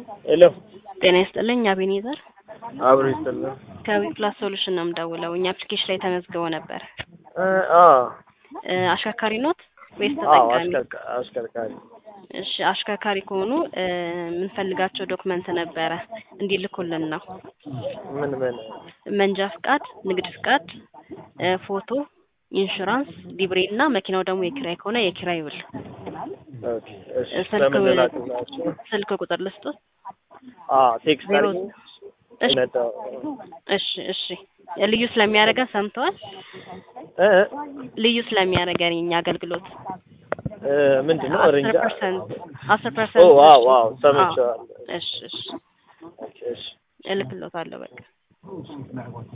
ሄሎ ጤና ይስጥልኝ አቤኔዘር አብሮ ይስጥልን። ከዊፕላስ ሶሉሽን ነው የምደውለው። እኛ አፕሊኬሽን ላይ ተመዝግበው ነበር። እ አ እ አሽከርካሪ ኖት ወይስ አዎ ተጠቃሚ? አሽከርካ- አሽከርካሪ እሺ አሽከርካሪ ከሆኑ እ የምንፈልጋቸው ዶክመንት ነበረ እንዲልኩልን ነው። ምን ምን መንጃ ፍቃድ፣ ንግድ ፍቃድ፣ እ ፎቶ፣ ኢንሹራንስ፣ ሊብሬ እና መኪናው ደግሞ የኪራይ ከሆነ የኪራይ ውል። ኦኬ እሺ ስልክ ለምን ብል- ላክላችሁ? ስልክ ቁጥር ልስጡት። አ ቴክስት ዜሮ አድርጊ እሺ ነዳው እሺ እሺ ልዩ ስለሚያደርገን ሰምተዋል። እ እ ልዩ ስለሚያደርገን የኛ አገልግሎት እ ምንድን ነው አስር ኦሬንጅ ፐርሰንት አስር ኦ ፐርሰንት ዋው ዋው ሰምቼዋለሁ። እሺ እሺ ኦኬ እሺ እልክሎታለሁ በቃ